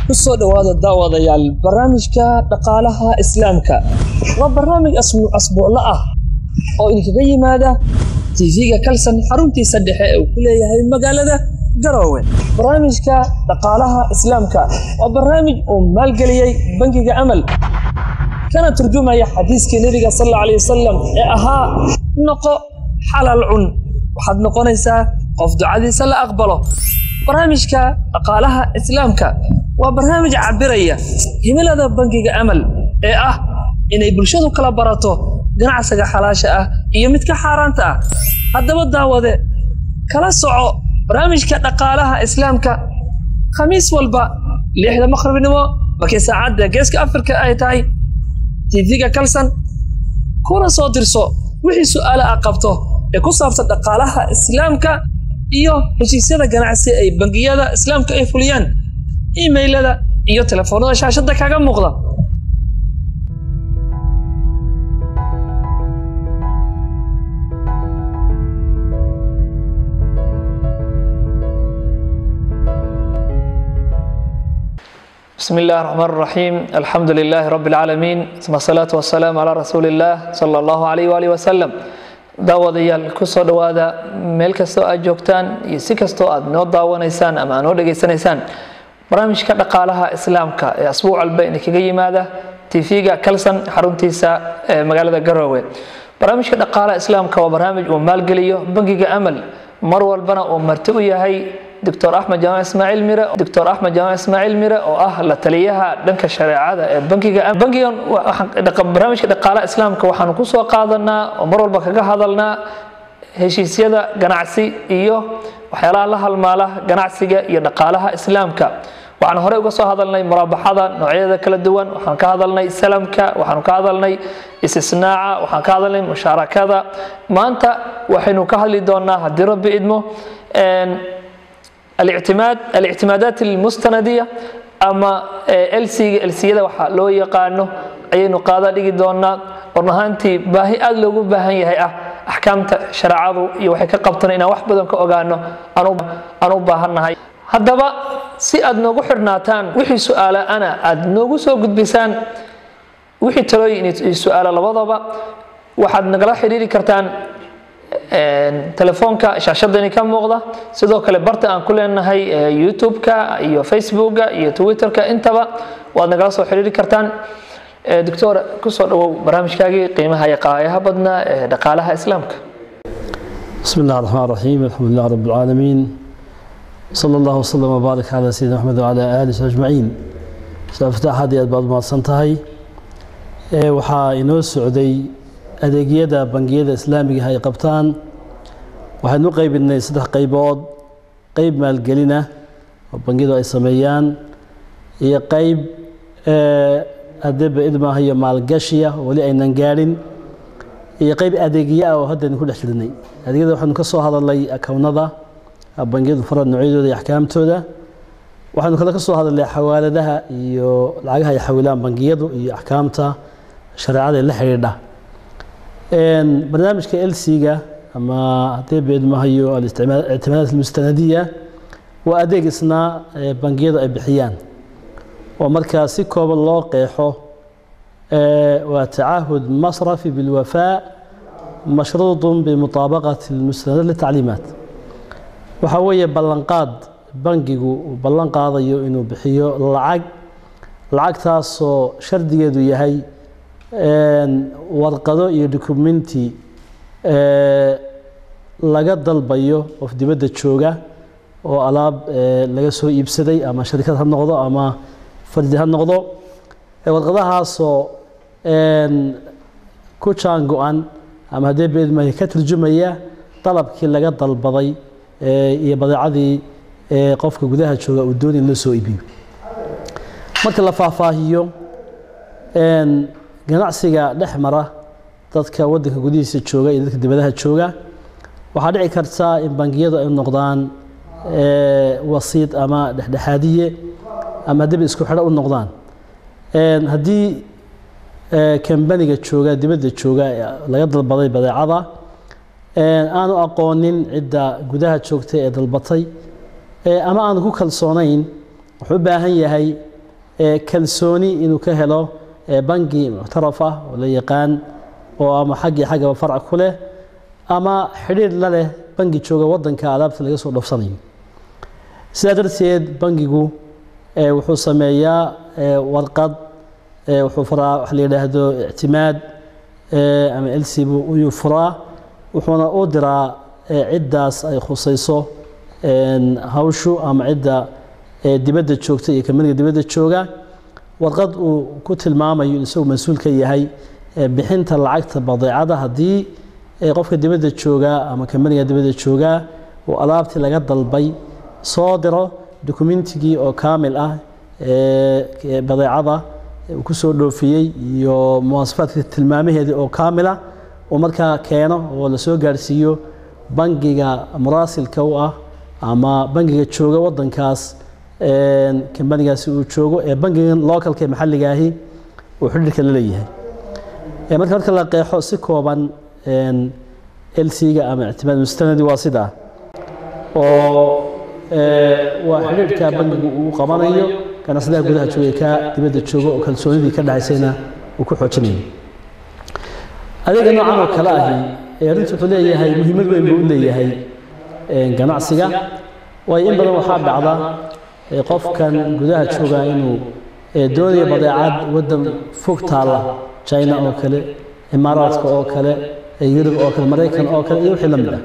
ku soo dhowaada daawadayaal barnaamijka dhaqaalaha islaamka waa barnaamij asbuuclo ah oo idinkaga yimaada tv-ga kalsan xaruntiisa dhexe ee uu ku leeyahay magaalada garoowe barnaamijka dhaqaalaha islaamka waa barnaamij uu maalgeliyey bangiga amal kana turjumaya xadiiskii nebiga sal alla alay wasalam ee ahaa noqo xalal cun waxaad noqonaysaa qof ducadiisa la aqbalo barnaamijka dhaqaalaha islaamka waa barnaamij cabiraya himilada bangiga amal ee ah inay bulshadu kala barato ganacsiga xalaasha ah iyo midka xaaraanta ah haddaba daawade kala soco barnaamijka dhaqaalaha islaamka khamiis walba lixda maqribnimo markii saacadda geeska afrika ay tahay tv-ga kalsan kuna soo dirso wixii su'aale ah qabto ee ku saabsan dhaqaalaha islaamka iyo heshiisyada ganacsi ay bangiyada islaamka ay fuliyaan imailada iyo telefoonada shaashadda kaga muuqda بسم الله الرحمن الرحيم الحمد لله رب العالمين ثم الصلاة والسلام على رسول الله صلى الله عليه وآله وسلم daawadayaal kusoo dhowaada meel kastoo aad joogtaan iyo si kastoo aad noo daawanaysaan ama aad noo dhegaysanaysaan barnaamijka dhaqaalaha islaamka ee asbuuc walba idinkaga yimaada tv-ga kalsan xaruntiisa ee magaalada garoowe barnaamijka dhaqaalaha islaamka waa barnaamij uu maalgeliyo bangiga amal mar walbana uu marti u yahay doctor axmed jaamac ismaaciil mire doctor axmed jaamac ismaaciil mire oo ah la taliyaha dhanka shareecada ee bankiga bankigan barnaamijka dhaqaalaha islaamka waxaanu kusoo qaadanaa oo mar walba kaga hadalnaa heshiisyada ganacsi iyo waxyaalaha la halmaala ganacsiga iyo dhaqaalaha islaamka waxaan horey uga soo hadalnay muraabaxada noocyada kala duwan waxaan ka hadalnay salamka waxaanu ka hadalnay istisnaaca waxaan ka hadalnay mushaarakada maanta waxaynu ka hadli doonaa haddii rabbi idmo الاعتماد الاعتمادات المستندية أما LC LCyada waxa loo yaqaano ayaynu qaada dhigi doonaa run ahaantii baahi aad loogu baahan yahay ah axkaamta shareecadu iyo waxay ka qabtan inaan wax badan ka ogaano aan u baahannahay haddaba si aad noogu xidhnaataan wixii su-aala ana aad noogu soo gudbisaan wixii talooyin iyo su-aalo labadaba waxaad nagala xidhiiri kartaan telefoonka shaashadani ka muuqda sidoo kale barta aan ku leenahay youtube-ka iyo facebooka iyo twitterka intaba waad nagala soo xiriiri kartaan doctor kusoo dhawow barnaamijkaagii qiimaha iyo qaayaha badnaa ee dhaqaalaha islaamka بسم الله الرحمن الرحيم الحمد لله رب العالمين صلى الله وسلم وبارك على سيدنا محمد وعلى آله أجمعين فتح هذه أدباد ما سنتهي waxaa inoo socday adeegyada bangiyada islaamiga ay qabtaan waxaynu u qaybinay saddex qaybood qeyb maalgelina oo bangiyadu ay sameeyaan iyo qeyb adeba idmaaha iyo maalgashiya oo weli aynan gaadhin iyo qeyb adeegya ah oo haddaynu ku dhex jirnay adeegyada waxaynu ka soo hadalnay akownada bangiyadu fara noocyadooda iyo axkaamtooda waxaynu kale ka soo hadalnay xawaaladaha iyo lacagaha ay xawilaan bangiyadu iyo axkaamta shareecada la xidhiidha barnaamijka lc-ga ama haddii beedmahayo alictimaadaat almustanadiya waa adeeg isna bangiyadu ay bixiyaan oo markaa si kooban loo qeexo waa tacaahud masrafi bilwafaa mashruuط bimuطaabaqati اlmustanadat litacliimaat waxaa weeye ballanqaad bangigu uu ballan qaadayo inuu bixiyo lacag lacagtaasoo shardigeedu yahay warqado iyo documenti laga dalbayo qof dibadda jooga oo alaab laga soo iibsaday ama sharikad ha noqdo ama fardi ha noqdo warqadahaasoo ku jaan go-an ama haddii beedmaya ka turjumaya dalabkii laga dalbaday iyo badeecadii qofka gudaha jooga uu doonay in loo soo iibiyo marka la faahfaahiyo ganacsiga dhex mara dadka wadanka gudihiisa jooga iyo dadka dibadaha jooga waxaa dhici karta in bangiyadu ay noqdaan wasiid ama dhexdhexaadiye ama haddiiba isku xidho u noqdaan haddii kambaniga jooga dibadda jooga laga dalbaday badeecada aanu aqoonin cidda gudaha joogtay ee dalbatay ama aanu ku kalsoonayn wuxuu u baahan yahay kalsooni inuu ka helo bangi muctaraf ah oo la yaqaan oo ama xaggii xaggaba farc ku leh ama xidhiir la leh bangi jooga wadanka alaabta laga soo dhofsanayo sidaa darteed bangigu wuxuu sameeyaa warqad wuxuu furaa wax la yidhaahdo ictimaad ama elsibu uyuu furaa wuxuuna u diraa ciddaas ay khusayso hawshu ama cidda dibadda joogta iyo kamaniga dibadda jooga warqad uu ku tilmaamayo in isagu mas-uul ka yahay bixinta lacagta badeecada haddii qofka dibadda joogaa ama kamaniga dibadda joogaa uu alaabtii laga dalbay soo diro dokumentigii oo kaamil ah badeecada uu ku soo dhoofiyey iyo muwaasafaadka tilmaamaheedii oo kaamila uu markaa keeno oo la soo gaarhsiiyo bangiga muraasilka u ah ama bangiga jooga wadankaas kambanigaasi uu joogo ee bangigan localka ee maxalliga ahi uu xidhiirka la leeyahay marka marka la qeexo si kooban lc-ga ama ictimaad mustanadi waa sidaa oo waa xidhiirka bangigu uu qabanayo ganacsadaha gudaha jooga ka dibadda jooga oo kalsoonidii ka dhaxaysayna uu ku xoojinayo adeega noocan oo kale ahi arrintu wuxuu leeyahay muhiimad weyn buu u leeyahay ganacsiga waayo in badan waxaa dhacda qofkan gudaha jooga inuu doonayo badeecad waddan fog taalla china oo kale imaaraadka oo kale yurub oo kale maraykan oo kale iyo wixii la mid ah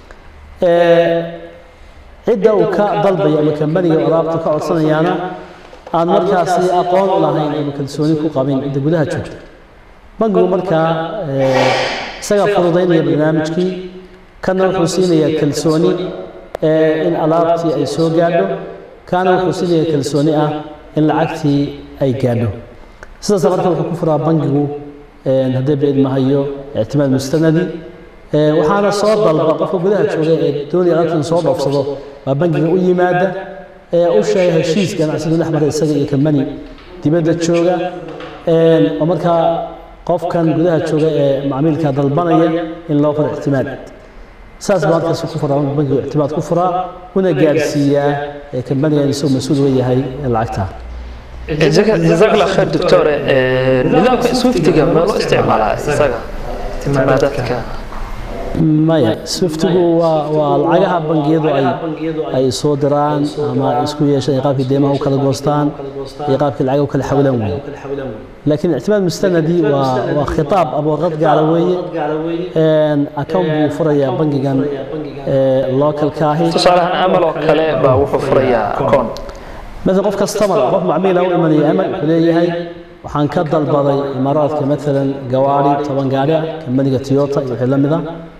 cidda uu ka dalbayo ama kambaniga alaabta ka codsanayaana aan markaasi aqoon u lahayn ama kalsooni ku qabin cidda gudaha joogta bangigu markaa isagaa fududaynaya barnaamijkii kana wuxuu siinayaa kalsooni in alaabtii ay soo gaadho kaana wuxuu siinaya kalsooni ah in lacagtii ay gaadho sidaas marka wuxuu ku furaa bangigu haddii baid mahayo ictimaad mustanadi waxaana soo dalba qofka gudaha jooga ee doonaya alaabtan soo dhoofsado baa bangiga u yimaada ee u sheega heshiis ganacsigu dhex mara isaga iyo kambani dibadda jooga oo markaa qofkan gudaha jooga ee macmiilka dalbanaya in loo furo ictimaad saas baa markaas ku furaa bangigu ictimaad ku furaa una gaadhsiiyaa kambanigan isagoo mas-uul uga yahay lacagta جزاك الله خير دكتور نظامك سويفتيga ma loo isticmaalaa isaga ictimaadaadka maya swiftigu waa waa lacagaha bangiyadu ay ay soo diraan ama isku yeeshaan qaabkii deemaha u kala goostaan iyo qaabkii lacag u kala xawilaan weeye laakiin ictimaad mustanadi waa waa khitaab ama warqad gaara weeye account buu furayaa bangigan localka ahi tusaalahan amal oo kale baa wuxuu furayaa akoon مثلا قف كاستمر قف معميل او امني امل وليهي waxaan ka dalbaday imaaraadka maalan gawaari toban gaari kambaniga toyota iyo wixii la mida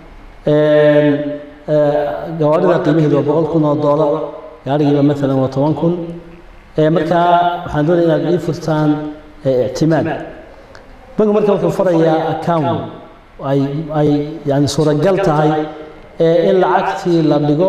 gawaarida qiimaheedu waa boqol kun oo doolar gaarigiiba maalan waa toban kun markaa waxaan doonaya inaad ii furtaan ictimaad bangu marka wuxuu furayaa account ay ay yani suuragal tahay in lacagtii la dhigo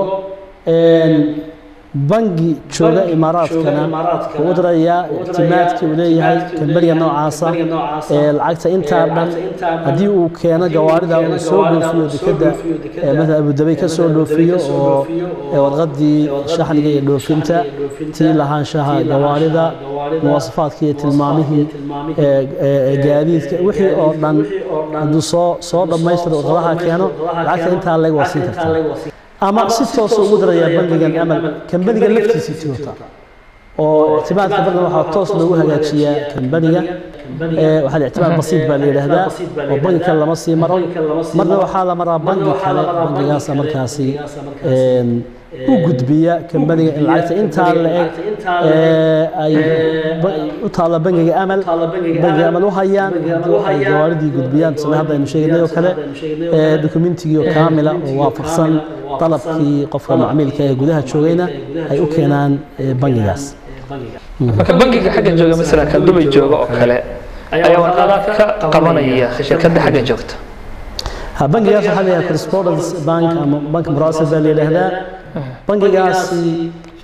bangi jooga imaaraadkana uu dirayaa ictimaadkii uu leeyahay kambaniga noocaasa ee lacagta intaa dhan haddii uu keeno gawaarida uu soo dhoofiyo dekeda maala abudabay ka soo dhoofiyo oo warqadii shaxniga iyo dhoofinta tii lahaanshaha gawaarida muwaasafaadka iyo tilmaamihii gaadiidka wixii oo dhan hadduu soo soo dhammaystiro warqadaha keeno lacagta intaa leg waa siin kartaa ama si toosa ugu darayaa bangigan amal kambaniga laftiisii toyota oo ictimaadka bangiga waxaa toos loogu hagaajiyaa kambaniga waxaa la ictimaad basiid baa la yidhaahdaa oo bangi kale lama sii maro marna waxaa la maraa bangi kale bangigaasa markaasi u gudbiya kambaniga in lacagta intaa la eg ay u taalla bangiga amal bangiga amal u hayaan ay gawaaridii gudbiyaan sida hadda aynu sheegnay oo kale dokumentigii oo kaamila oo waafaqsan dalabkii qofka macmiilka ee gudaha joogayna ay u keenaan bangigaas marka bangiga xagga jooga masalan kan dubay jooga oo kale ayaa warqada ka qabanaya shirkadda xagga joogta ha bangigaas waxaa la yidhaha correspondence bank ama bank muraasil baa la yidhaahdaa bangigaasi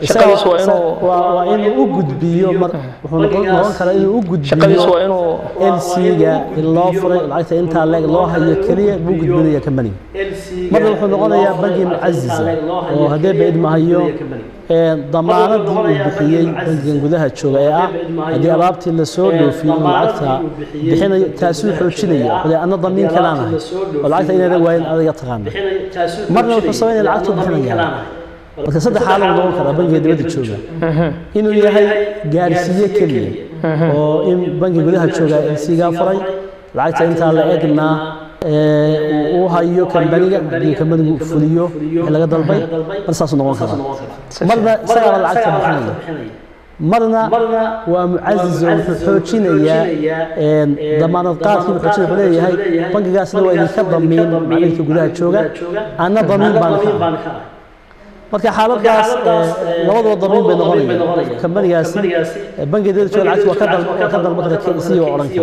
shaqadiisu waa inuu waa inuu u gudbiyo mar wuxuu noqon noqon karaa inuu u shaqadiisu waa gudbiyo inuu LC-ga in loo furay lacagta intaa leeg loo hayo keliya buu gudbinaya kambaniga marna wuxuu noqonayaa bangi mucasiza oo haddee ba idmahayo ee damaanadii uu bixiyey bangigan gudaha jooga ee ah haddii alaabtii lasoo dhoofiyo inuu lacagta bixinayo taasuu xoojinaya wuxuu leeyahay, anna damiin kalaanahay oo lacagta inayna waayin adiga taqaana marna wuxuu sameynaya lacagtuu bixinaya marka saddex xaalad uu noqon karaa bangiga dibadda jooga inuu yahay gaarsiiye keliya oo in bangiga gudaha jooga LC-gaa furay lacagta intaa la egna ee, uu u hayo kambaniga haddii kambanigu fuliyo wixii laga dalbay mar saasuu noqon karaa marna isagaaba lacagta bixinaya marna waa mucasiz oo wuxuu xoojinayaa een, damaanad qaadkii wuxuu xoojinaya wuxuu leeyahay bangigaasna waa idinka damiin macmiilka gudaha jooga anna damiin baan ka ah marka xaaladaas ee, labadaba damiin bay noqonayaan kambanigaasi ee, bangiga dibadda jooga lacagta waa ka dal- waa ka dalban kara KCC waa odhan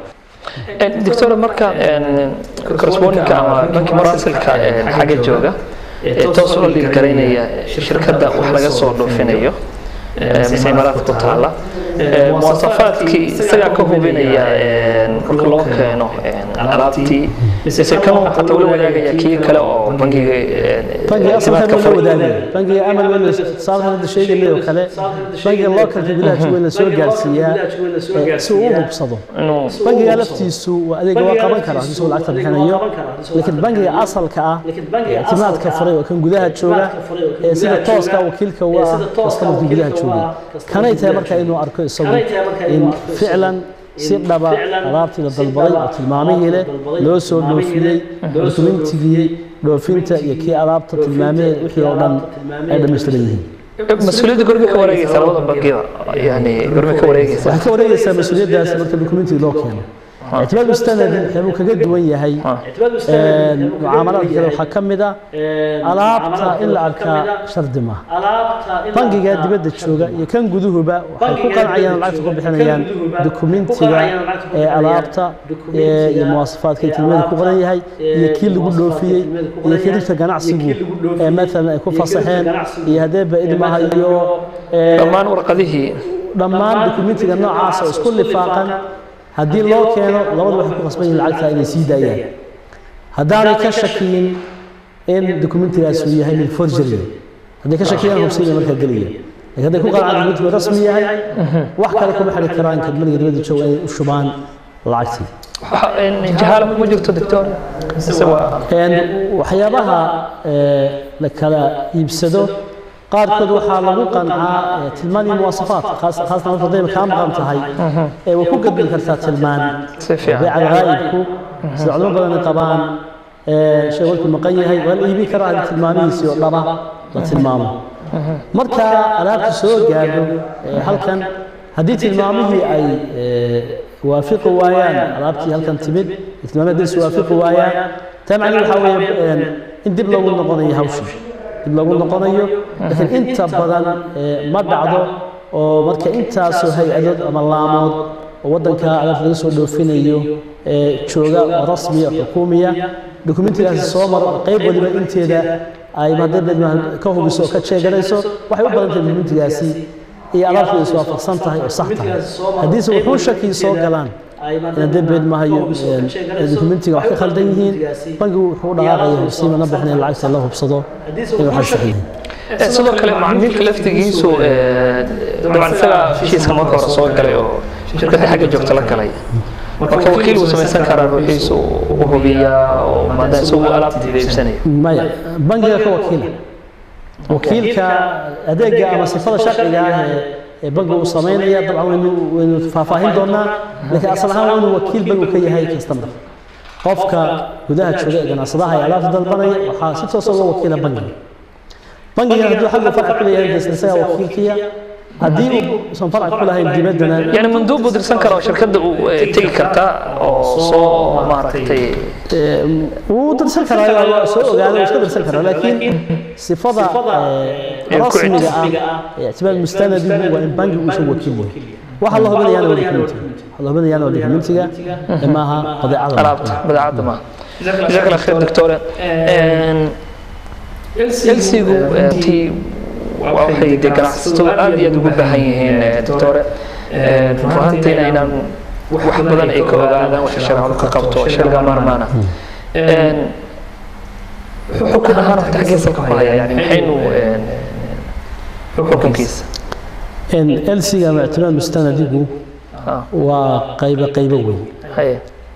kara doctor marka correspondingka ama banki maraasilka xagga jooga ee toos ula dhiirgaraynaya shirkadda wax laga soo dhoofinayo mise imaaraadka ku taala muwasafaadkii isagaa ka hubinaya marka loo keeno alaabtii mise kama xataa ula wadaagaya kii kale oo bangiga bangiga asalka ictimaadka waa la furay wadaagaya bangiga amal weyna saal hadda sheegaynay oo kale bangiga localka gudaha jooga in la soo gaarsiiyaa ee, si uu u hubsado inuu bangiga laftiisu waa adeega waa qaban karaa isagoo lacagta bixinayo laakiin bangiga asalka ah ee ictimaadka furay oo kan gudaha jooga ee sida tooska wakiilka u ah kastamarka gudaha jooga kanay tahay marka inuu arko isagu in ficlan si dhaba alaabtii la dalbaday oo tilmaamihii leh loo soo dhoofiyey dokumentigii dhoofinta iyo kii alaabta tilmaamaheed wixii oo dhan ay dhammaystiran yihiin mas-uuliyadda gormi ka wareegaysa labada bangiyada yani gormi ka wareegaysa waxay ka wareegaysaa mas-uuliyaddaas marka dokumentiga loo keeno ictimaad mustanad wuxuu kaga duwan yahay een, mucaamalaadka kale waxaa ka mid ah alaabta in la arkaa shardi maaha bangiga dibadda jooga iyo kan guduhuba waxay ku qancayaan oo lacagta ku bixinayaan dokumentiga ee alaabta ee, iyo muwaasafaadka iyo tilmaamada ku qoran yahay iyo kii lagu dhoofiyey iyo kiribta ganacsigu ee maalan ay ku fasaxeen iyo haddee ba-idmaha iyo ee, dhammaan warqadihii dhammaan dokumentiga noocaas oo isku lifaaqan haddii loo keeno labadu waxay ku qasban yihiin lacagta inay sii daayaan haddaanay ka shakiyin in dokumentigaas uu yahay mid forgery hadday ka shakiyaan hubsiga markaa gelaya laakiin hadday ku qancaan dokumentigu rasmi yahay wax kale kuma xidhi karaan kadmaniga dibadda jooga inay u shubaan lacagtii jahaala kuma jirto doctor mise waa Een, waxyaabaha ee, la kala iibsado qaarkood waxaa lagu qancaa ee, tilmaan iyo muwaasafaat khaas- khaasatan marka hadday kaa maqan tahay ee way ku gadbi kartaa tilmaan si fiican beeca alghaa'ibku sida culimo badan ay qabaan ee, shay walku maqan yahay waa la iibin karaa haddii tilmaamihiisii oo dhaba la tilmaamo marka alaabtu soo gaadho ee, halkan haddii tilmaamihii ay ee, waafiqi waayaan alaabtii halkan timid tilmaamihii haddii is waafiqi waayaan taa macnaheedu waxaa weeye een, in dib loogu noqonayo hawshii dib loogu noqonayo laakiin inta badan ee, ma dhacdo oo marka intaasoo hay-adood ama laamood oo waddanka alaabta laga soo dhoofinayo ee jooga oo rasmiya oo xukuumiya dokumentigaasi soo maro oo qayb waliba inteeda ay hadday ka hubiso oo ka jeeganayso waxay u badan tahay dokumentigaasi iyo alaabtu ay iswaafaqsan tahay oo sax tahay haddiise wuxuu shakii soo galaan in haddee beed mahayo dokumentiga wax ka khaldan yihiin bangigu wuxuu u dhaqaaqaya hubsiima na bixin in lacagta la hubsado in waxay sax yihiin Eh, sidoo kale macmiilka laftigiisu eh, dabcan isaga heshiiska marka hore soo galay oo shirkadda xagga joogta la galay marka wakiil uu samaysan karaa ruuxiisu u hubiyaa oo maadaama isagu alaabtiida iibsanaya maya bangiga ka wakiila wakiilka adeega ama sifada sharciga ah ee ee bangiga uu samaynaya dabcan waynu waynu faahfaahin doonaa laakiin asal ahaan waa inuu wakiil bangigu ka yahay customer qofka gudaha jooga ee ganacsadaha ee alaabta dalbanaya waxaa si toosa uga wakiila bangiga bangiga hadduu xagga farci ku leeyahay isla isagaa wakiilkiya haddii uusan farci ku lahayn dibaddana yani manduub buu dirsan karaa oo shirkadda uu eh, tegi kartaa oo soo maaragtay Ee, wuu dirsan karaa waa soo ogaada wuu iska dirsan karaa laakiin sifada ee, Ee, ku rasmiga ah ee ictimaad mustanadigu waa in bangi uusan wakiil yahay waxa la hubinayaana waa dokumentiga waxa la hubinayaana waa dokumentiga ee maaha badeecada alaabta badeecadda maaha jazakallah khayr doctore lsigu tii waxay dee ganacsatadu aad iyo aad ugu baahan yihiin doctore run ahaantiina inaan wax badan ay ka ogaadaan waxa shareecadu ka qabto shay laga maarmaana xukun ahaan horta xaggeesa ka haya yani maxaynu xukunkiisa elsiga ama ictimaad mustanadigu waa qaybo qaybo weyn haye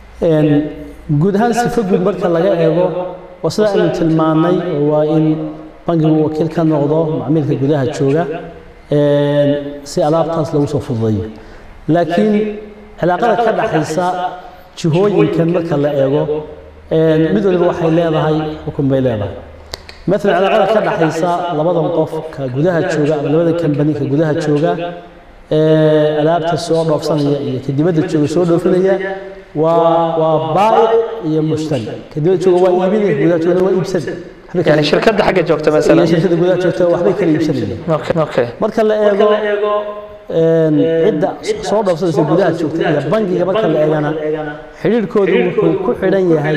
guud ahaan sifo guud marka laga eego waa sida aynu tilmaannay waa in bangigu wakiil ka noqdo macmiilka gudaha jooga si alaabtaas lagu soo fududayo laakiin cilaaqada ka dhaxaysa jihooyinkan marka la eego mid waliba waxay leedahay xukun bay leedahay مثلا cilaaqada ka dhaxaysa labadan qof ka gudaha jooga ama labada kambani ka gudaha jooga alaabta soo dhoofsanaya iyo ka dibadda jooga soo dhoofinaya waa waa baa'ic iyo mushtari ka dibadda jooga waa iibinaya gudaha jooga waa iibsan يعني شركة حاجة جوكتا مثلا shirkada gudaha joogta waxbay kala iibsanayeen اوكي اوكي marka la eego cidda soo dhoofsanaysa gudaha joogta iyo bangiga marka la eegana xidhiirhkoodu wuxuu ku xidhan yahay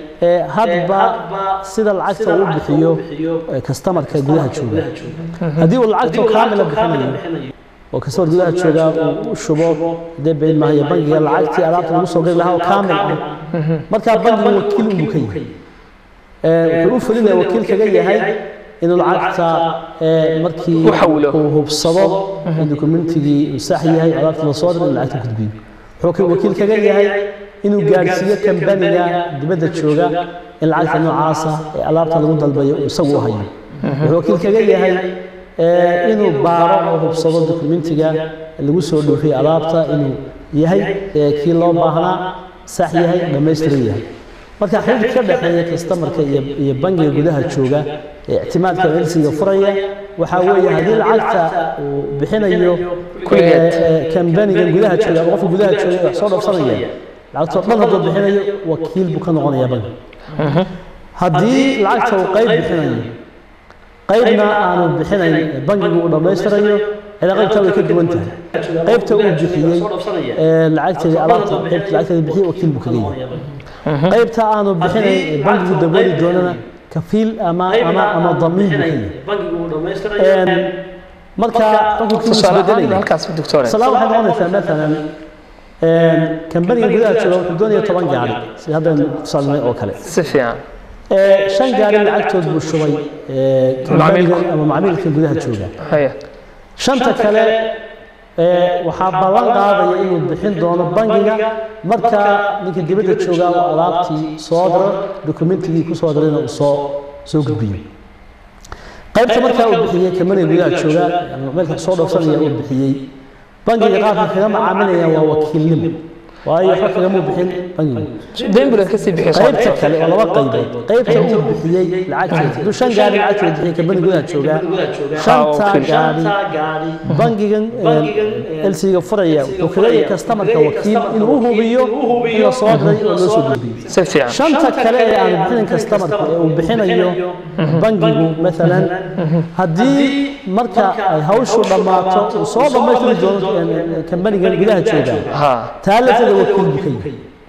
hadba sida lacagta uu bixiyo kastamarka gudaha jooga haddii uu lacagta kaamila bixinayo oo kastamar gudaha jooga uu shubo dee been maayo bangiga lacagtii alaabta lagu soo geli lahaa oo kaamil ah markaa bangigu wakiil unbuu ka yahay wuxuu u fulinaya wakiil kaga yahay inuu lacagta markii uu hubsado in dokumentigii uu sax yahay alaabta la soo diray in lacagta gudbiyo wuxuu wakiil kaga yahay inuu gaadhsiiyo kambaniga dibadda jooga in lacagta noocaasa ee alaabta lagu dalbayo uu isagu u hayo wuxuu wakiil kaga yahay inuu baaro oo hubsado dokumentiga lagu soo dhoofiyey alaabta inuu yahay kii loo baahnaa sax yahay dhammaystiran yahay marka xiriirka ka dhexeeya kastamarka iyo bangiga gudaha jooga ee ictimaadka elsiga furaya waxaa weeye haddii lacagta uu bixinayo kambaniga gudaha jooga ama qofka gudaha jooga wax soo dhoofsanaya lacagtoo dhan hadduu bixinayo wakiil buu ka noqonaya bangi haddii lacagta uu qayb bixinayo qaybna aanu bixinayn bangigu uu dhammaystirayo cilaaqaybta way ka duwan tahay qaybta uu bixiyey lacagteedii alaabta qaybta lacagteeda bixiyey wakiil buu kaga yahay qaybta aanu bixinayn bangigu dabooli doonana kafiil ama ama ama damiin buu ka yahay marka xukunkiisu isbedelaya halkaas doctor salaam waxay noqonaysaa maalan kambaniga gudaha jooga wuxuu doonaya toban gaari sida haddaynu tusaalnay oo kale si fiican shan gaari lacagtood buu shubay kambaniga ama macmiilka gudaha jooga haya shanta kale waxaa ballan qaadaya inuu bixin doono bangiga marka ninka dibadda jooga oo alaabtii soo diro dokumentigii ku soo dirayna uu soo soo gudbiyo qaybta markaa uu bixiyey kambaniga gudaha jooga ama meelka soo dhoofsanaya uu bixiyey bangiga qaabka kaga macaamilaya waa wakiilnimo waayo waxba kagamuu bixin bangigu dayn bulan kasii bixiyay qaybta kale oo laba qaybood qaybta uu bixiyey lacagteeda hadduu shan gaari lacagteeda bixiyey kambani gudaha joogaa shanta gaari bangigan elsiga furaya wuxuu kaga yahay kastamarka wakiil inuu u hubiyo in la soo diray oo loo soo gudbiyo si fiican shanta kale ee aan bixinin kastamarka ee uu bixinayo bangigu maalan haddii marka ay hawshu dhammaato uu soo dhammaystiri doono kambanigan gudaha jooga ha taa lafteeda wakiil buu ka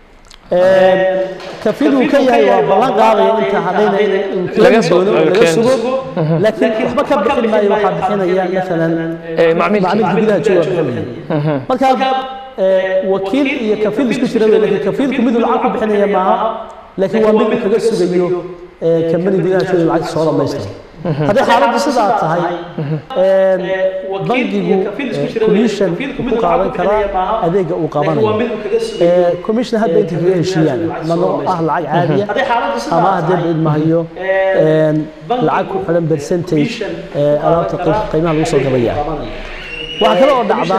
yahay kafiil uu ka yahay waa ballan qaadaya inta hadhayna in Laga keeni soo- doono oo laga keeni. sugo laakiin waxba ka bixin maayo waxaa bixinaya maalan ee macmiilka macmiilka gudaha jooga bixinaya marka ee, wakiil iyo kafiil isku jira wey laakiin kafiilku miduu lacag ku bixinaya maaha laakiin waa mid uu kaga sugayo ee, kambani gudaha jooga lacagta soo dhammaystira haddii xaaladdu sidaa tahay een, bangigu ee, commission ku qaadan karaa adeega uu qabanayo ee, commission hadda inta kaga heshiiyaan mano ah lacag caadiya ama haddii baid mahayo een, lacag ku xidhan percentage ee, alaabta qeyb- qiimaha lagu soo gabaya waxaa kale oo dhacda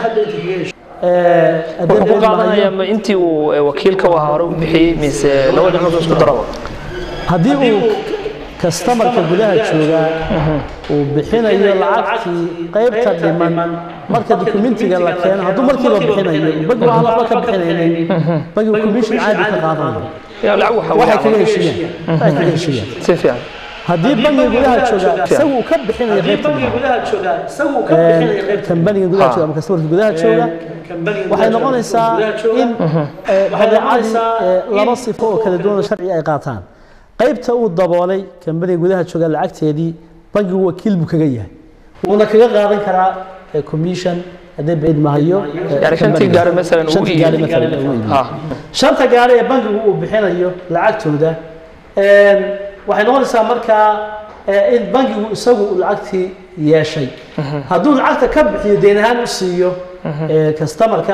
ee, haddii wuxuu ku baid mahayo qaadanaya ma intii uu eh, wakiilka u ahaa hore u bixiyey mise laba dhinacood isku daraba haddii uu kastamarka gudaha jooga uu bixinayo lacagtii qaybta dhiman marka dokumentiga la keeno hadduu markiiba bixinayo bangigu aan waxba ka bixinaynin bangigu commission caadi ka qaadanayo yaa lacag waxa waxay kaga heshiiyaan waxay kaga heshiiyaan si fiican haddii bangiga gudaha jooga isagu uu ka bixinayo qaybta dhiman kambaniga gudaha jooga ama kastamarka gudaha jooga waxay noqonaysaa in ee, badeecadii ee, laba sifo oo kala duwan oo sharci ay qaataan qaybta uu daboolay kambaniga gudaha jooga lacagteedii bangigu wakiil buu kaga yahay wuuna kaga qaadan karaa eh, commission haddii bayd mahayo eh, يعني شنتي company-ga. قاري مثلا Shantii gaari maalan uu iibiyo. ها shanta gaari ee bankigu uu bixinayo lacagtooda een, waxay noqonaysaa markaa eh, in bankigu isagu uu lacagtii yeeshay hadduu lacagta ka bixiyo deyn ahaan u siiyo eh, customerka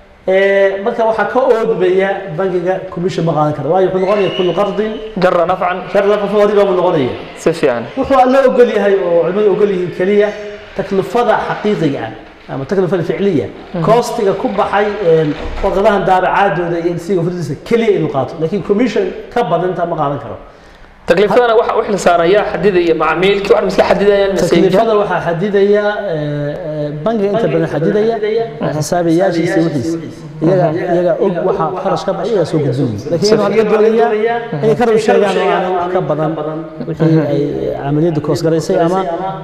eh, marka waxaa ka oodmaya bankiga commission ma qaadan kara waayo wuxuu noqonaya kullu qardin جرى نفعا shar lafa riba buu noqonaya سيف يعني wuxuu alla ogol yahay oo culimadu ogol yihiin keliya taklifada xaqiiqiga ah ama taklifada ficliya koostiga ku baxay een, warqadahan daabacaadooda iyo insiga furdiisa keliya inuu qaato laakiin commission ka badan intaa ma qaadan karo تكلفتنا waxa wax la saaraya xadidaya macaamiilkii wax misla xadidayaan taklifada waxaa xadidaya eh, eh, bangiga inta badan xadidaya xisaabiyaashiisa wixiisa iyaga iyaga og waxa kharash ka baxay iyaga soo gudbinaya laakiin waxaa laga doonayaa inay ka rab sheegaan oo aanay wax ka badan wixii ay camaliyadda koos garaysay ama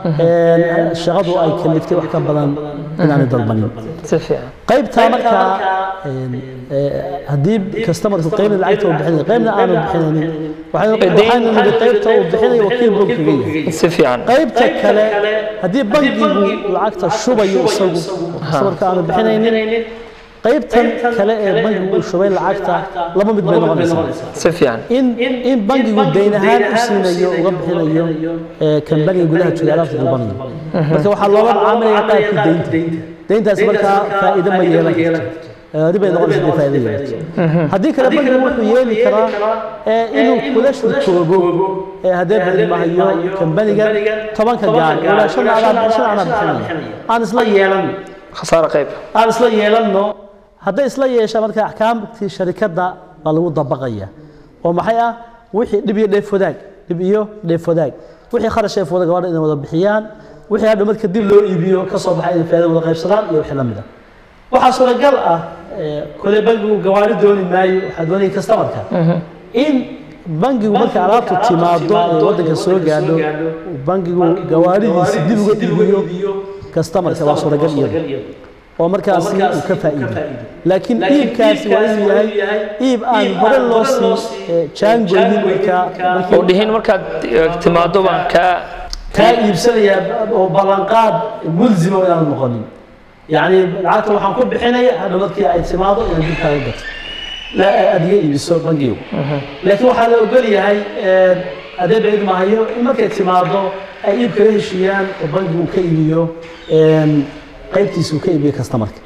een, shaqadu ay kaliftay wax ka badan inaanay dalbanin سيف يعني qaybtaa markaa een, eh, haddii customerku qaybna lacagta uu bixinay qaybna aanu bixinaynin waxay- waxaynu nidhi qaybta uu bixinayo wakiil buu kaga yahay سيف يعني qaybta kale haddii bankigu lacagta shubayo isagu customerka aanu bixinaynin qaybtan kale ee bankigu uu shubay lacagta laba mid bay noqonaysaa سيف يعني in in bankigu dayn ahaan u siinayo uga bixinayo ee kan bankiga gudaha jooga alaabta dalbanayo marka waxaa loola macaamilaya qaabkii deynta deyntaasi markaa faa'iido ma yeelan karto Ee, ribay noqonaysa hadii faa'iido yeelato haddii kale bankigu wuxuu yeeli karaa ee inuu kula shurkoobo ee haddee badmahayo kambaniga tobanka gaar ilaa shan anaa shan anaa bixinaya aan isla yeelan خساره قيب aan isla yeelanno hadday isla yeeshaan marka axkaamtii sharikadda baa lagu dabaqaya oo maxay ah wixii dhib iyo dheef wadaag dhib iyo dheef wadaag wixii kharash ee wada gabadha inay wada bixiyaan wixii hadhow marka dib loo iibiyo ka soo baxay inay faa'iido wada qaybsadaan iyo wixii la mid ah waxaa suuragal ah ee, kole bankigu gawaari dooni maayo waxaa doonaya customerka in bankigu marka alaabtu timaado ee waddanka soo gaadho uu bankigu gawaaridiisa dib uga iibiyo customerka waa suuragal iyada oo markaasi uu ka faa'iido laakiin iibkaasi waa inuu yahay iib aan hore loo sii eh, jaangoynin markaa markii ودهين markaad timaado baan ka kaa iibsanaya oo ballanqaad mulzima oo inaan noqonin yacni lacagta waxaan ku bixinaya hadhow markii ay timaado inaan dib kaaga gato la aad iga iibiso bangigu laakiin waxaa la ogol yahay adee bayd mahayo in markay timaado ay iib kaga heshiiyaan oo bangigu ka iibiyo een, qaybtiisa uu ka iibiyo customerka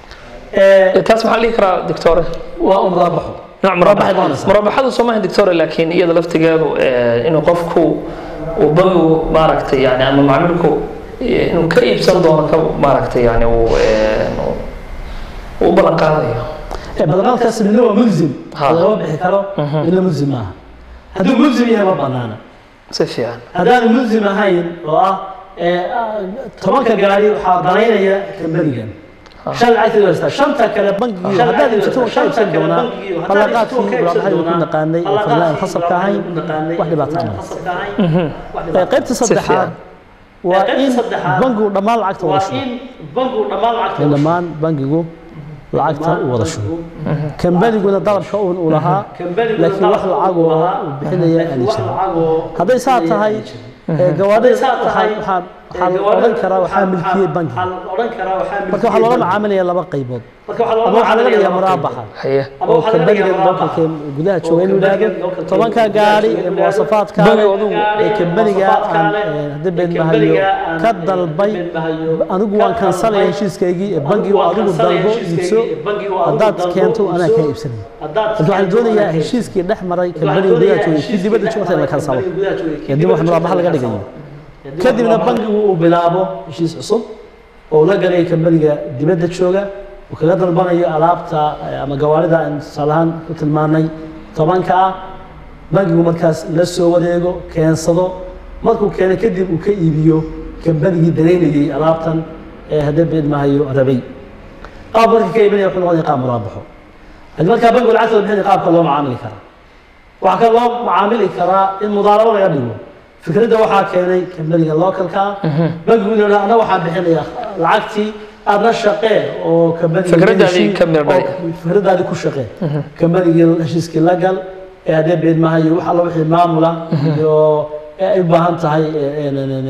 taas maxaa la dhihi karaa doctore waa un raabaxo nooc Murabbaxay noqonaysaa. murabbaxadu soo maaha doctore laakiin iyada laftigeedu eh, inuu qofku uu bangigu maaragtay yani ama macaamilku eh, inuu ka iibsan doono ka maaragtay yani uu eh, uu- uu u ballan qaadayo badanaadkaasi midna waa mulzim Ha. lagama bixi karo midna mulzim maaha hadduu mulzim yahay ma banaana si fiican haddaanu mulzim ahayn oo ah ee, ah, tobanka gaari waxaa danaynaya kambanigan shan lacagteedu haystaa shanta kale bankiga haddaad iibsato waa kaa iibsan doonaa ballanqaadkii muraabaxadii ku naqaanay ee fadlaan khasabka ahayn wax dhibaato ma laha qaybta saddexaad waa in bankigu dhammaan lacagta wada shubo in dhammaan bankigu lacagta u wada shubo kambaniguna dalabka uun uu lahaa laakiin wax lacagoo uu bixinaya aan jirin hadday saa tahay ee, gawaadhida waxaa waxaa waxaa la odhan karaa waxaa milkiyey bankiga marka waxaa loola macaamilaya laba qaybood ama waxaa laga dhigaa muraabaxa haye oo kambaniga localka gudaha jooga inuu yidhaahdo tobanka gaari ee muwaasafaadka Bangiga adigu. ee kambaniga aan ee, haddii been mahayo ka dalbay anigu waan kansalaya heshiiskaygii ee bangigu adigu dalbo iibso haddaad keento anaa kaa iibsanaya marka waxaan doonayaa heshiiskii dhex maray kambaniga gudaha jooga kii dibadda jooga in la kansalo ee dib wax muraabaxa laga dhigayo kadibna bankigu uu bilaabo heshiis cusub oo la galay kambaniga dibadda jooga uu kaga dalbanayo alaabta eh, ama gawaarida aan tusaale ahaan ku tilmaanay tobanka ah bankigu markaas la soo wareego keensado markuu keeno kadib uu ka iibiyo kambanigii danaynayay alaabtan ee haddee beed mahayo rabay qaab marka ka iibinaya wuxuu noqonaya qaab muraabaxo haddii markaa bankigu lacagta bixinaya qaabka loo macaamili karaa waxaa kale loo macaamili karaa in mudaarabo laga dhigo fikradda waxaa keenay kambaniga localka bankigu inuu yidhahdo ana waxaan bixinaya lacagtii aadna shaqee oo kambaniga Fikradaadii ka meel dhali. fikradaadii ku shaqee kambanigii heshiiskii la gal ee haddee beed mahayo wax alla wixii maamula iyo ee ay u baahan tahay ee- ee- ee-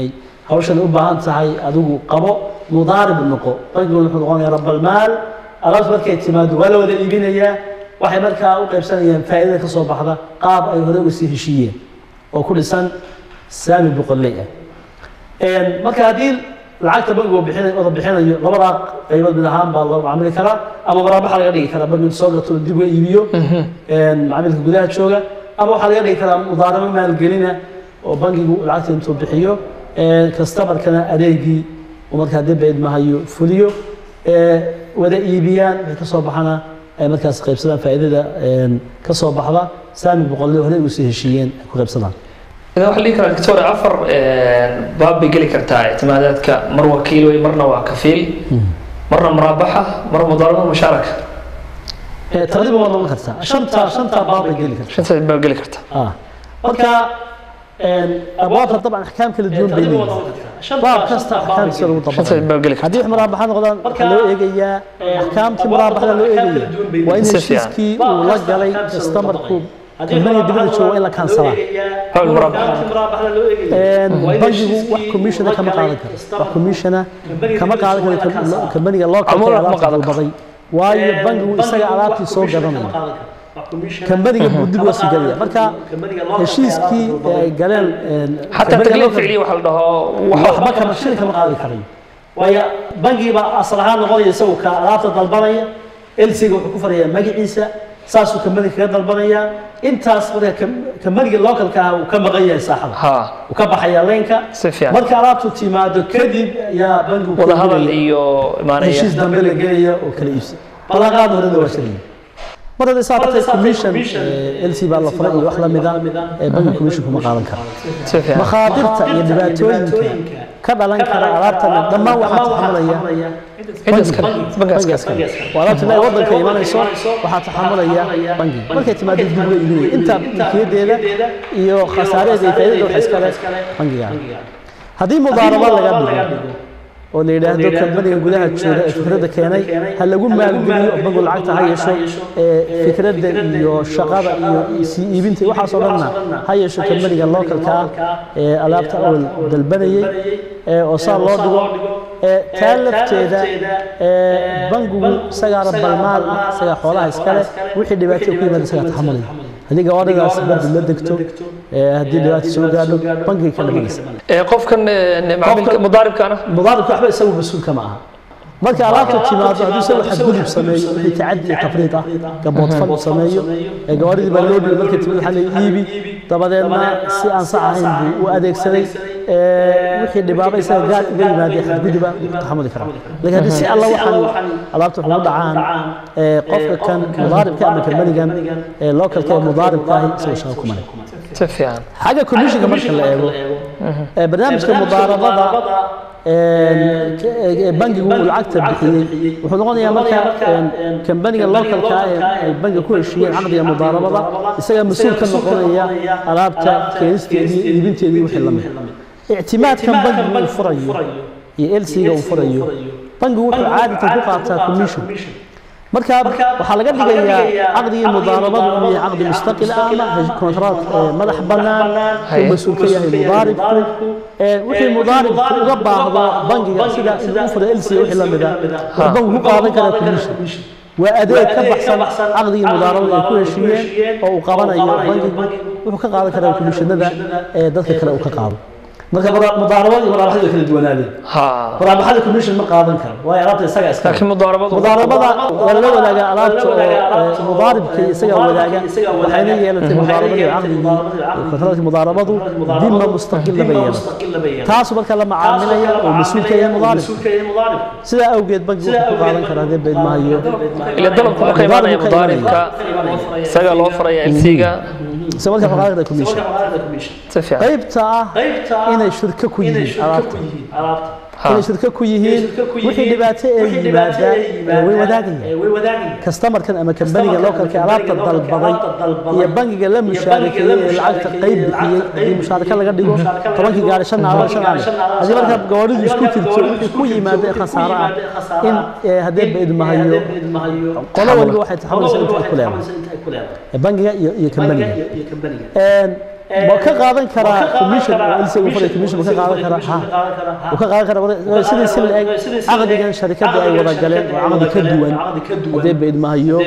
hawshan u baahan tahay adigu qabo mudaarib noqo bankigu wuxuu noqonayaa rabalmaal alaabta markay timaado waa la wada iibinayaa waxay markaa u qaybsanayaan faa'iidada ka soo baxda qaab ay hore uga sii heshiiyeen oo ku dhisan saami boqolley ah marka haddii lacagta bankigu bixin wada bixinayo labadaa qaybood mid ahaan baa loo macaamili karaa ama maraabaxa laga dhigi karaa bankigu soo gato dib uga iibiyo macaamilka gudaha jooga ama waxaa laga dhigi karaa mudaarabo maalgelina oo bankigu lacagta intuu bixiyo kastamarkana adeegii uu markaa dib idmahayo fuliyo wada iibiyaan wixii ka soo baxana ay markaas qaybsadaan faa'iidada ka soo baxda saami boqolle horey ugu sii heshiiyeen ay ku qaybsadaan idan waxaa dhihi karaa doctor afar baab bay geli kartaa ictimaadaadka mar wakiil wey marna waa kafiil marna muraabaxa mar mudaarabo mushaaraka taqriiban waa noqon kartaa shanta shanta baab bay geli kartaa shantaas baab geli kartaa ah marka abwaabta dabcan axkaam kala duwan bay leeyihiin baab kasta axkaamtiisa lagu shantaas dabaqayo baab geli kartaa haddii wax muraabaxa noqdaan waxaa loo eegayaa axkaamtii muraabaxda loo eegaya waa in Si fiican. heshiiskii uu la galay kastamarku kumbaniga dibadda jooga waa in la kansalaa hawl muraabaxa bangigu wax commissiona kama qaadan karo wax commissiona kama qaadan karo kambaniga loo Ama kaltay ma alaabta qaadan karo. dalbaday waayo bangigu isaga alaabtii soo gadanaya kambaniga buu dib uga sii galaya marka heshiiskii ee ay galeen xataa tagliif ficliya waxa la dhaho waxba kama shilin kama qaadi karayo waayo bangii baa asal ahaan noqonaya isagu ka alaabta dalbanaya elsiga wuxuu ku farayaa magaciisa saasuu kambaniga kaga dalbanaya intaas marka kam- kambaniga localka ah uu ka maqan yahay saaxada ha uu ka baxaya leenka si fiican marka alaabtu timaado kadib yaa bangigu ka wada hadal gelaya. iyo imaanaya heshiis dambe la gelaya oo kala iibsa ballanqaad horena waa shiraya mar haddii saa darteed commission lc baa la furay iyo wax la mida ee bangi commission kuma qaadan kara si fiican makhaadirta iyo dhibaatooyinka ka dhalan kara alaabtan dhammaan waxaa taxamulaya cid iskale bangaas bangigaas kale waa alaabta ilaa waddanka imanayso waxaa taxamulaya bangiga markay timaado dib uga iibinaya inta milkiyadeeda iyo khasaareeda iyo faa'iidada waxa iskale bangiga haddii mudaarabo laga dhigo oo la yidhaahdo kambaniga gudaha jooga ee fikradda keenay ha lagu maalgeliyo oo bangu lacagta ha yeesho ee fikradda iyo shaqada iyo sii iibinta iyo waxaasoo dhanna ha yeesho kambaniga localka ah ee alaabta awal dalbanayey ee oo saa loo dhigo ee taa lafteeda ee bangigu isagaa rabalmaal ah isagaa xoolaha iskale wixii dhibaato ku yimaada isagaa taxamulaya haddii gawaadhidaas badi la degto ee haddii dhibaato soo gaadho bangiga ka dhamanaysa ee qofkan ee, macaamilka mudaaribkaana mudaaribka waxba isagu mas-uulka ma aha marka alaabta timaado hadduu isagu xadgudub sameeyo wixii tacadi iyo tafriid ah gaboodfal uu sameeyo ee gabadhidii baa loo dhiibay markay timid waxaa la iibi dabadeedna si aan sax ahayn buu u adeegsaday ee wixii dhibaaba isaga gaar uga yimaadee xadguduba wuu ku taxamuli karaa laakiin haddii si alla waxaan alaabta wax ugu dhacaan ee qofka kan mudaaribka ama kambanigan ee localka ee mudaaribka ahi isagoo shaqo kuma leh si fiican xagga commissionka marka la eego ee barnaamijka mudaarabada ee ee bangigu uu lacagta bixiyey wuxuu noqonayaa marka kambaniga localka ah ee ay bangiga ku heshiiyeen caqdiga mudaarabada isagaa mas-uul ka noqonaya alaabta keenisteedii iibinteedii wixii la mid ictimaadkan bangigu uu furayo iyo elsiga uu furayo bangigu wuxuu caadatan ku qaataa commission marka waxaa laga dhigayaa caqdigii mudaarabadu inuu yahay caqdi mustaqil ah ama kontraat madax bannaan uu mas-uul ka yahay mudaaribku ee wixii mudaaribku uga baahdo bangiga sida inuu u furo elsiga wixii la mida waa bangigu ku qaadan karaa commission waa adeeg ka baxsan caqdigii mudaarabada ay ku heshiiyeen oo uu qabanayo bangigu wuxuu ka qaadan karaa commissionada ee dadka kale uu ka qaado marka mudaarabada iyo muraabaxadu way kala duwanaadeen ha muraabaxada commission ma qaadan karo waayo alaabta isaga iska laakiin mudaarabadu mudaarabada waa lala wadaagaa alaabta oo mudaaribka isagaa wadaaga waxayna yeelatay mudaarabadii caqdigii kontraadkii mudaarabadu dima mustaqila bay yeelatay taasu marka la macaamilaya oo mas-uulka yahay mudaarib sidaa awgeed bangigu wuxuu ku qaadan karaa dee beydmahayo ila dalabku ma ka imaanaya mudaaribka isaga loo faraya elsiga se marka wuxuu qaadan karaa commission si fiican qaybta ah inay shirko ku yihiin alaabta ha inay shirko ku yihiin wixii dhibaato ee yimaada way wadaagayaan kastamarkan ama kambaniga localka alaabta dalbaday iyo bangiga la mushaarakeeyey ee lacagta qayb bixiyey haddii mushaaraka laga dhigo tobankii gaari shan naalo shan naalo haddii marka gawaadhidu isku tirto wixii ku yimaada ee khasaaro ah in ee haddee baidmahayo qolo waliba waxay taxamulaysaa inta ay ku leedahay bangiga iyo iyo kambaniga ma ka qaadan karaa commission oo ilse uu faray commission ma ka qaadan karaa ha uu ka qaadan karaa sidii si la eg caqdigan sharikadda ay wada galeen waa caqdi ka duwan hadee beedmahayo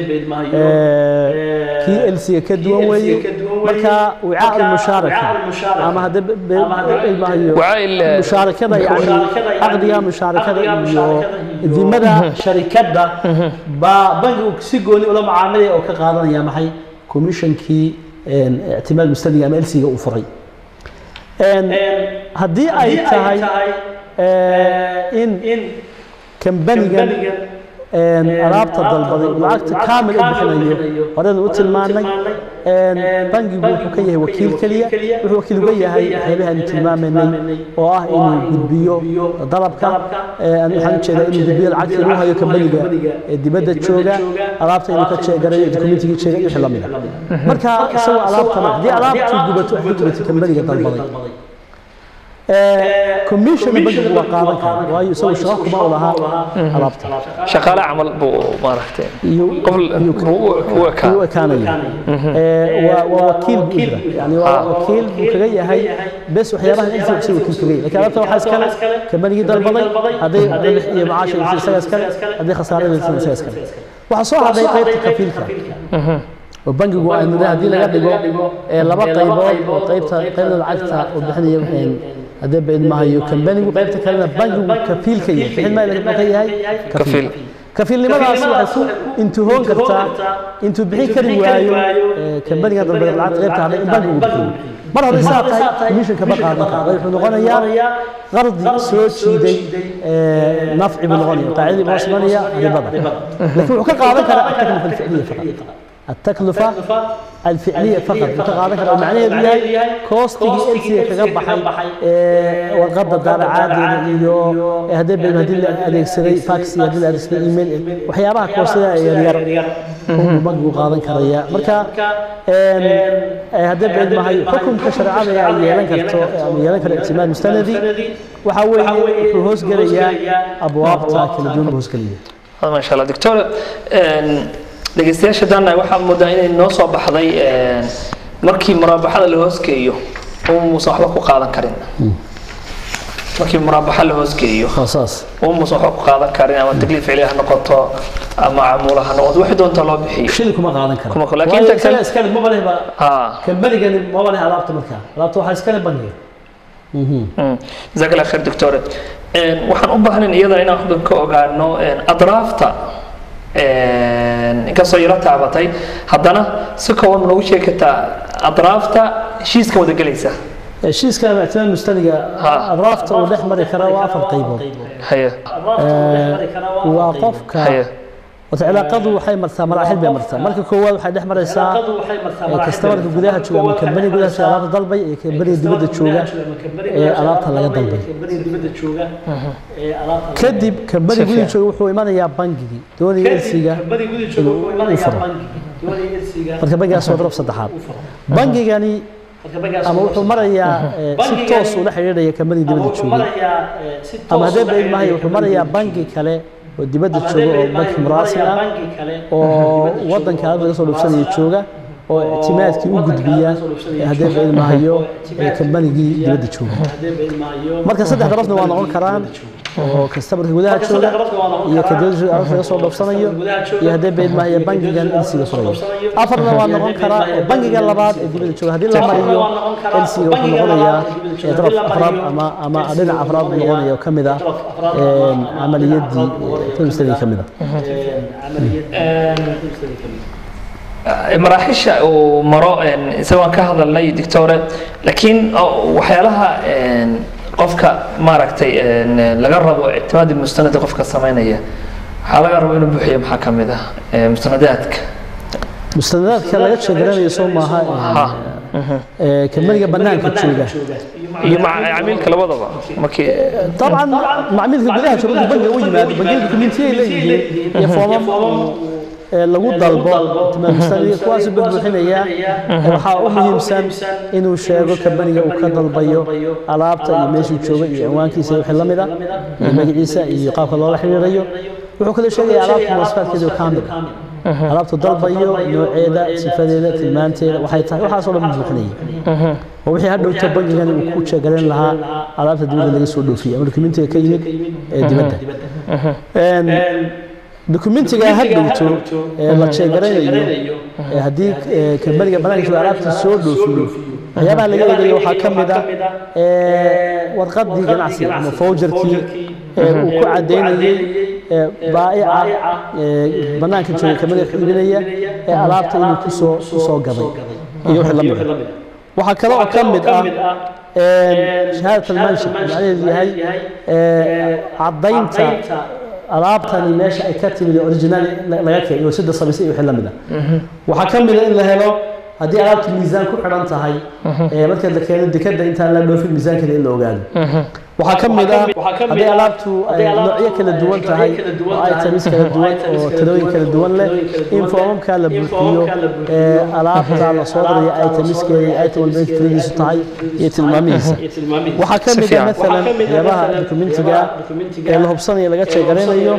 kii elsiga ka duwan weeye marka wicaa almushaaraka ama hadee beedmahayo mushaarakada yani caqdiga mushaarakada iyo dimada sharikadda baa bankigu si gooni ula macaamilaya oo ka qaadanaya maxay commissionkii ictimaad mustaniga ama elsiga uu furay haddii ay tahay in kambanigan alaabta dalbaday uu lacagta kaamil u bixinayo horeynu u tilmaanay bangigu wuxuu ka yahay wakiil keliya wuxuu wakiil uga yahay waxyaabaha aynu tilmaamaynay oo ah inuu gudbiyo dalabka waxaan ujeedaa inuu gudbiyo lacagtii lagu hayo kambaniga ee dibadda jooga alaabta inuu ka jeegarayo dokumentigii jeegay wixii lamid ah marka isagoo alaabta haddii alaabtii gubato waxay gubatay kambaniga dalbaday commission bankigu waa qaadan kara waayo isagu shaqo kuma u lahaa alaabta shaqaale camal buu maaragtay u ekaanaya waa wakiil buu jira yani waa wakiil buu kaga yahay bes waxyaabahan inta si wakiil kaga yahay lakin alaabta waxaa iskale kambanigii dalbaday hadday ribix iyo macaasha isaga iskale hadday khasaarada isaga iskale waxaa soo hadhay qaybta kafiilka oo bankigu aynu haddii laga dhigo laba qaybood oo qaybta qaybna lacagta uu bixinaya waxayn haddee baidmahayo kambanigu qaybta kalena bankigu kafiil ka yahay bixin maa ka yahay kafiil kafiilnimadaas waxay ku intihoon kartaa intuu bixin kari waayo kambaniga dalbada lacagta qaybta hadhay in bankigu bixiyo mar hadday saa tahay commissionka ma qaadan kara wuxuu noqonayaa qardi soo jiiday nafci buu noqonaya qaacidii buu simanaya ribada laakiin wuxuu ka qaadan karaa ataklifa alficliya faqat التكلفة الفعلية فقط متقاضى كذا معناه بيها كوستي إلسي كجبحي وقد دار عادي إيو هذا بين هذه اللي سري فاكس هذه اللي سري إيميل وحيابها كوستي يرير هم مجبو قاضن كريا مركا هذا بين ما هي حكم كشرع يعني يلان كرتو يلان كر اعتماد مستندي وحاول هوس جريا أبواب تاكل دون هوس جريا ما شاء الله دكتور dhegeystayaasha daana waxaa moodaa inay noo soo baxday markii muraabaxada la hoosgeeyo umuusan waxba ku qaadan karin markii muraabaxa la hoosgeeyo umuusan waxba ku qaadan karin ama takliif cili ha noqoto ama camuula ha noqoto wixii doonta loo bixiyo shil kuma qaadan karo kuma laakiin inta kale iskale maba leh ba ha kambanigani maba leh alaabta markaa alaabta waxaa iskale bangiga jazaak allah khair doctore waxaan u baahnayn iyadana inaan xubin ka ogaano adraafta inkastoo yaro taabatay haddana si kooban noogu sheegi kartaa adraafta heshiiska wada gelaysa heshiiska ictimaad mustaniga adraafta uu dhex mari karaa waa afar qaybood haye waa qofka haye wata cilaaqadu waxay martaa maraaxil bay martaa marka koowaad waxay dhex maraysaa kastamarka gudaha jooga ama kambaniga gudaha jooga alaabta dalbay iyo kambaniga dibadda jooga ee alaabta laga dalbay kadib kambaniga gudaha jooga wuxuu imanayaa bangigii doonaya elsiga inuu u furo marka bangigaas waa daraf saddexaad bangigani ama wuxuu marayaa si toos ula xidhiidhaya kambaniga dibadda jooga ama haddee baid mahay wuxuu marayaa bangi kale oo dibadda jooga oo banki muraasil ah oo waddanka aad laga soo dhufsanaya jooga oo ictimaadkii u gudbiya haddee baid mahayo kambanigii dibadda jooga marka saddex darafna waa noqon karaan oo kastamarka gudaha jooga iyo ka dibadda jooga alaabta laga soo dhufsanayo iyo haddee baid mahayo bangigan elsiga furayo afarna waa noqon karaa oo bangiga labaad ee dibadda jooga haddii la mariyo elsiga wuxuu noqonayaa daraf afraad ama ama dhinac afraad buu noqonaya oo ka mid ah camaliyadii mustadii ka mid ah maraaxisha uu maro isagoon ka hadalnay doctore laakiin waxyaalaha qofka maaragtay laga rabo ictimaadi mustanadi qofka samaynaya waxaa laga rabo inuu buuxiyo maxaa ka mid ah mustanadaadka mustanadaadka laga sheegaranayo soo maaha kambaniga banaanka jooga iyo macmiilka labadaba markii طبعا macmiilka gudaha jooga markuu bangiga u yimaado bangiyada dukumentiyay leeyihiin iyo foomam lagu dalbo timaamustaniga kuwaasuu buuxinaya waxaa u muhiimsan inuu sheego kambaniga uu ka dalbayo alaabta iyo meeshuu jooga iyo cinwaankiisa iyo wixii la mid ah iyo magaciisa iyo qaabka loola xiriirayo wuxuu kale sheegaya alaabta muwasafaadkeeda oo kaamil alaabtu dalbayo nooceeda sifadeeda tilmaanteeda waxay tahay waxaasoo dhan buuxinaya oo wixii hadhowta bangigan uu ku jeegarayn lahaa alaabta dibadda laga soo dhoofiyey ama dokumentiga ka yimid ee dibadda dokumentiga hadhowto ee la jeegaraynayo ee haddii kambaniga banaanka jooga alaabta soo dhoofiyo waxyaabaha laga eegayo waxaa ka mid ah warqaddii ganacsiga ama fowjarkii ee uu ku caddaynayey baa'ica banaanka jooga kambaniga ka iibinaya ee alaabta inuu kusoo kusoo gaday iyo wixii la mid ah waxaa kale oo ka mid ah shahaadat almanshik macnaheedu yahay caddaynta alaabtani meesha ay ka timid original laga keenay oo sida samaysay iyo wixii la mid ah waxaa ka mid ah in la helo haddii alaabtu miisaan ku xidhan tahay marka la keeno dekada intaan la dhoofin miisaankeeda in la ogaado waxaa ka mid ah haddii alaabtu ay noocyo kala duwan tahay oo items kala duwan oo talooyin kala duwan leh in foomamka la buuxiyo alaabta la soo diraya itemiskeeda iyo item walba inta tiradiisu tahay iyo tilmaamihiisa waxaa ka mid ah maalan waxyaabaha dokumentiga ee la hubsanayo laga jeegaraynayo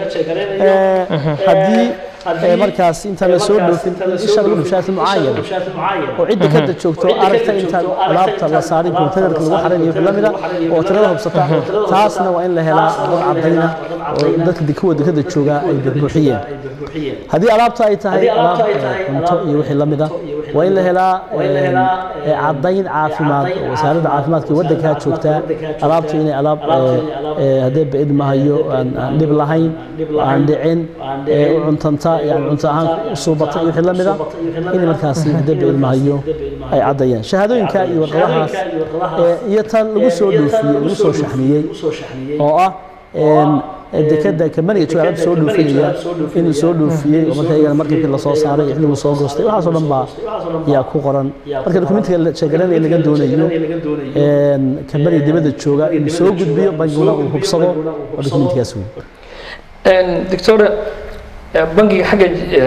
haddii markaas intaan la soo dhoofin isha lagu dhubshaati mucaayana oo cidda kada joogto aragta intaan alaabta la saarin kontainerka lagu xarayn iyo wixii la mida oo tirada hubsata taasna waa in la helaa dad cadayna oo dadka kuwa dekada jooga ay buuxiyeen haddii alaabta ay tahay alaab cunto iyo wixii la mida waa in la helaa caddayn caafimaad oo wasaaradda caafimaadka waddankaa joogtaa alaabtu inay alaab haddee ba-id mahayo aan dhib lahayn aan dhicin u cuntanta yani cunto ahaan u suubata iyo wixii la mida in markaasi haddee ba-id mahayo ay caddayaan shahaadooyinka iyo warqadahaas iyo tan lagu soo dhoofiyey lagu soo shaxmiyey oo ah dekada kambaniga jooga alaabta soo dhoofinaya inuu soo dhoofiyey oo marka iyagana markabkii lasoo saaray iyo xilliguu soo goostay waxaasoo dhan baa yaa ku qoran marka dokumentiga sheegaranaya laga doonayo kambaniga dibadda jooga inuu soo gudbiyo bangiguna uu hubsado oo dokumentigaas wey doctor bangiga xagga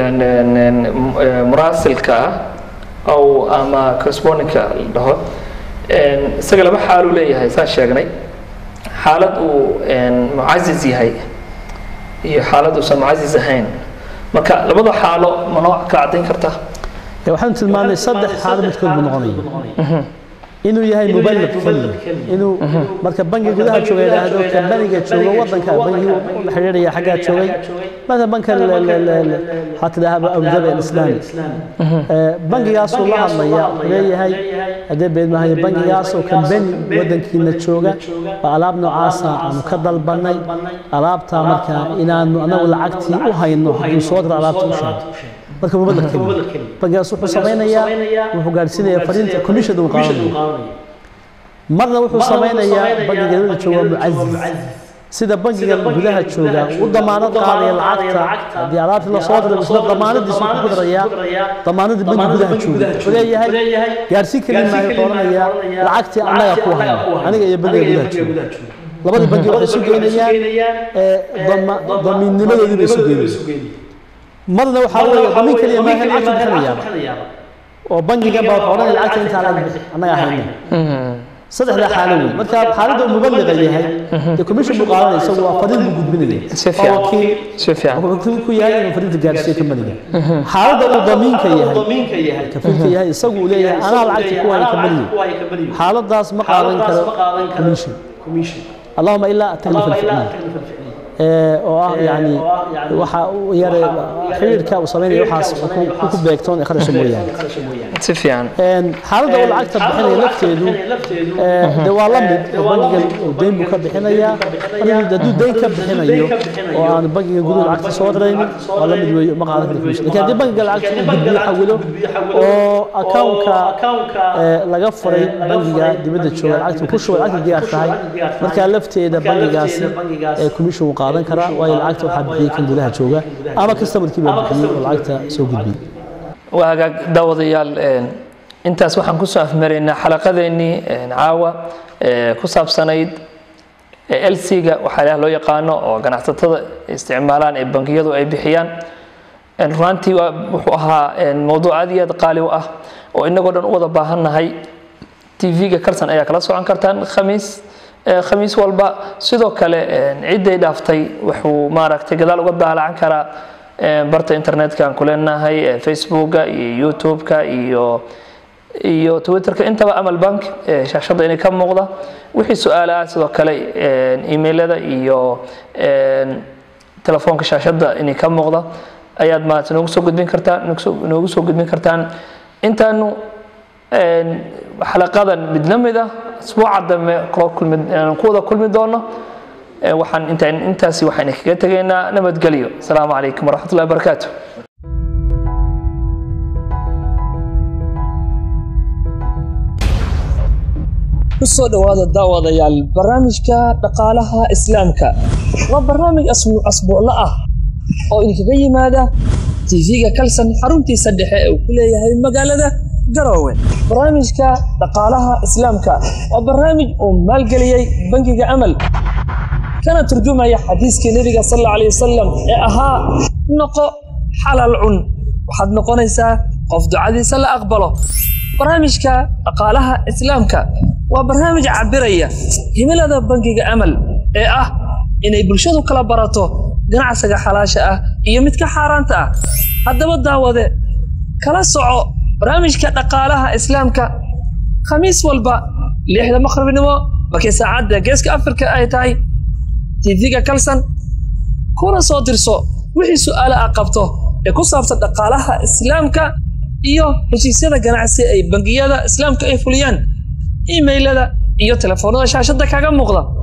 muraasilka ah oo ama correspondinka la dhaho isaga laba xaaluu leeyahay saan sheegnay xaalad uu mucaziz yahay iyo xaalad uusan mucaziz ahayn marka labada xaalo ma noo ka caddayn kartaa waxaan tilmaamnay saddex xaalo midkood buu noqonaya inuu yahay muballig keliya inuu marka bangiga gudaha jooga yidhaahdo kambaniga jooga waddanka bangigu la xidhiidhaya xaggaa joogay مثلا بنك حتى ذهب أبو ظبي الإسلامي بنك ياسو الله الله يا ليه هاي هذا بين ما هي بنك ياسو كان بين ودن كنا تشوجا فألعاب نعاسة مكدل بني ألعاب تامركا إن أنا ولا عكتي وهاي إنه حد صوت ألعاب توشان marka mubadal keliya bangigaas wuxuu samaynayaa wuxuu gaadhsiinayaa fariinta commission uu qaadanaya marna wuxuu samaynayaa bangiga dibadda jooga mucaziz sida bangiga gudaha jooga u damaanad qaadaya lacagta haddii alaabta lasoo diray isla damaanadiisu ku darayaa damaanadii bangi gudaha jooga wuxuu leeyahay gaarsiin keli maayo wuxuu odhanayaa lacagtii annaga ku hayna aniga iyo bangiga gudaha jooga labadii bangi waxay isu geynayaan damiinnimadoodii bay isu geynayaan marna waxaa weeye damiin keliya maaha lacagta bixinayaaba oo bangigan baa wuxuu odhanaya lacagta intaa laga bixi annaga hayna saddexdaa xaalo wey marka xaaladda muballiqa yahay dee commission buu qaadanaya isagu waa fariin buu gudbinaya Si fiican. Si fiican. wuxuu ku yahay inuu fariinta gaarsiiyo kambaniga xaaladda uu damiinka yahay kafiilka yahay isagu uu leeyahay anaa lacagta ku haya kambaniga xaaladaas ma qaadan karo commission allahuma ilaa ataglifa alficliya oo ah yani waxa uu yare xiriirka uu sameynaya waxaas ku ku beegtoon ee kharasha mooyaane si fiican xaaladda uu lacagta bixinaya lafteedu de waa la mid oo bangigan uu deyn buu ka bixinayaa marka hadduu deyn ka bixinayo oo aan bangigan guduhu lacagta soo diraynin waa la mid weeye ma qaadan karo commission lakin haddii bangiga lacagta uu gudbiyo xawilo oo accountka laga furay bangiga dibadda jooga lacagta ku shubay lacagta diyaar tahay markaa lafteeda bangigaasi ee commission uu qaadan karaa waayo lacagta waxaa bixiyey kan gudaha jooga ama customerkii baa bixiyey oo lacagta soo gudbiyey waa hagaag daawadayaal een, intaas waxaan kusoo afmaraynaa xalaqadeennii een, caawa ee, ku saabsanayd lc-ga waxaa ilaah loo yaqaano oo ganacsatada isticmaalaan ee bangiyadu ay bixiyaan een, runtii waa wuxuu ahaa een, mowduuc aad iyo aad qaali u ah oo inagoo dhan u wada baahannahay tv-ga karsan ayaa kala socon kartaan khamiis ee, khamiis walba sidoo kale een, cidday dhaaftay wuxuu maaragtay gadaal uga daalacan karaa barta internetka aan ku leenahay facebooka iyo youtube-ka iyo iyo twitterka intaba amal bank shaashadda inay ka muuqda wixii su-aala ah sidoo kale emailada iyo telefoonka shaashadda inay ka muuqda ayaad maarata noogu soo gudbin kartaan noogu soo gudbin kartaan intaanu xalaqadan mid la mid ah asbuuca dambe ku wada kulmi doono waxaan intaan intaasi waxaan kaga tegaynaa nabadgelyo asalaamu calaykum waraxmatullahi wabarakaatu kusoo dhowaada daawadayaal barnaamijka dhaqaalaha islaamka waa barnaamij asbuuclo ah oo idinkaga yimaada tv-ga kalsan xaruntiisa dhexe ee uu ku leeyahay magaalada garowe barnaamijka dhaqaalaha islaamka waa barnaamij uu maalgeliyey bangiga amal kana turjumaya xadiiskii nebiga sal alla alay wasalam ee ahaa noqo xalal cun waxaad noqonaysaa qof ducadiisa la aqbalo barnaamijka dhaqaalaha islaamka waa barnaamij cabiraya himilada bangiga amal ee ah inay bulshadu kala barato ganacsiga xalaasha ah iyo midka xaaraanta ah haddaba daawade kala soco barnaamijka dhaqaalaha islaamka khamiis walba lixda maqribnimo markii saacadda geeska afrika ay tahay tv-ga kalsan kuna soo dirso wixii su-aale ah qabto ee ku saabsan dhaqaalaha islaamka iyo heshiisyada ganacsi ay bangiyada islaamka ay fuliyaan imailada iyo telefoonada shaashadda kaga muuqda